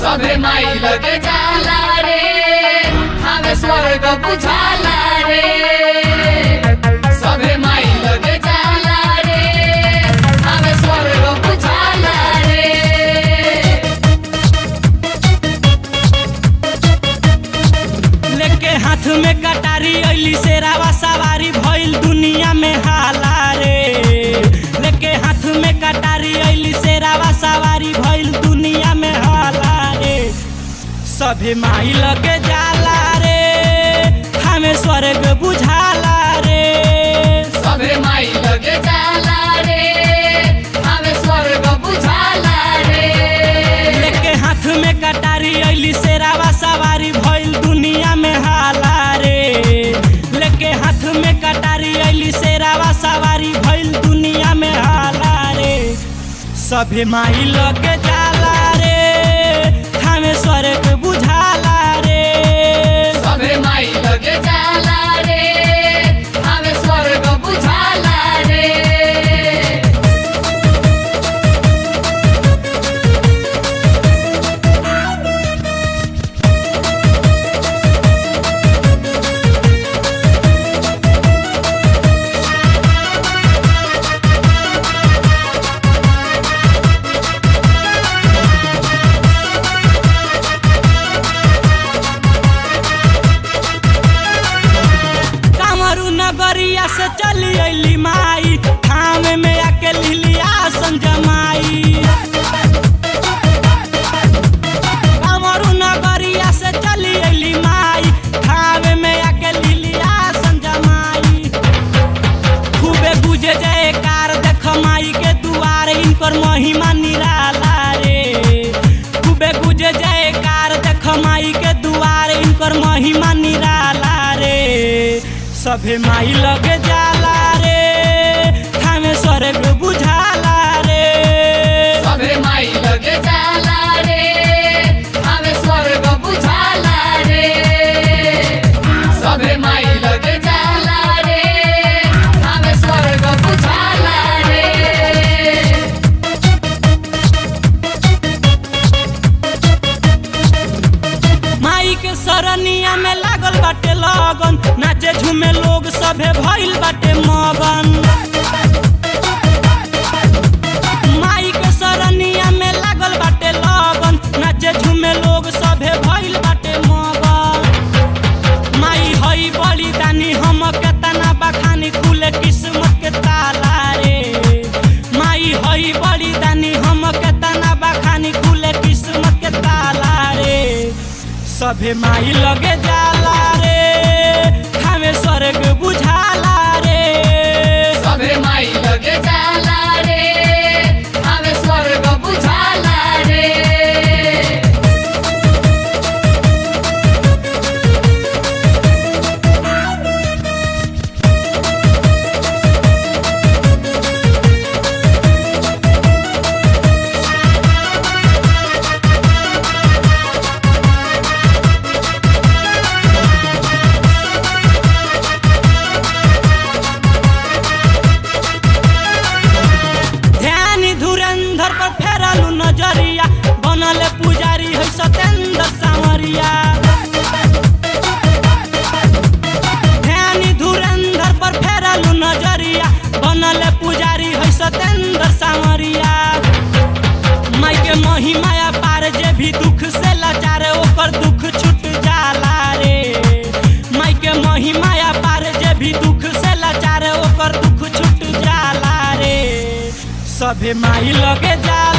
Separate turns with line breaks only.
सभे माई लगे जाला रे हमें स्वर्ग बुझाला रे सभे माई लगे जाला रे हमें स्वर्ग बुझाला रे
लेके हाथ में कटारी अइली शेरावा सवारी भइल दुनिया में हाला रे लेके हाथ में कटारी अइली शेरावा सवारी भइल दुनिया में हाला रे सभे माई लगे जाला रे हमें स्वर्ग बुझाला रे
सभे माई लगे जाला रे हमें स्वर्ग बुझाला रे
लेके हाथ में कटारी अइली शेरावा सवारी भइल दुनिया में हाला रे लेके हाथ में कटारी अइली शेरावा सवारी भइल दुनिया में हाला रे सभे माई लगे जाला रे हमें स्वर्ग बुझाला रे
सभे माई लगे जाला रे हमें स्वर्ग बुझाला रे
कामरू नगरिया से चली अइली माई थाम में आके लिलिया संजमाई कामरू नगरिया से चली अइली माई थाम में आके लिलिया संजमाई खूबे गुजे जय कार देख माई के दुआर इनकर महिमा निराला रे खूबे गुजे जय कार देख माई के दुआर इनकर महिमा निराला रे सभे माई लगे जाला रे हमें स्वर्ग बुझाला रे
सभे माई लगे जाला रे हमें स्वर्ग बुझाला रे सभे माई लगे जाला रे हमें स्वर्ग बुझाला रे
माई के सरनिया में लागल बाटे लगन नाचे झूमे लोग सभे भइल बाटे मगन माई के सरनिया में लागल बाटे लगन नाचे झूमे लोग सभे भइल बाटे मगन माई हई बड़ी दानी हम के तना बखानी खुले किस्मत के ताला रे माई हई बड़ी दानी हम के तना बखानी खुले किस्मत के ताला रे सभे माई लगे जाला रे हमें स्वर्ग बुझाला रे
सभे माई लगे जाला रे हमें स्वर्ग बुझाला रे
ध्यान धुरंधर पर फेरलू नजरिया बनल पुजारी है सतेंद्र सामरिया ध्यान धुरंधर पर फेरलू नजरिया बनल पुजारी है सतेंद्र सामरिया माई के महिमाया पार जे भी दुख से लाचार ओकर दुख छूट जाला रे माई के महिमाया पार जे भी दुख से लाचार ओकर दुख छूट जाला रे सभे माई लगे जाला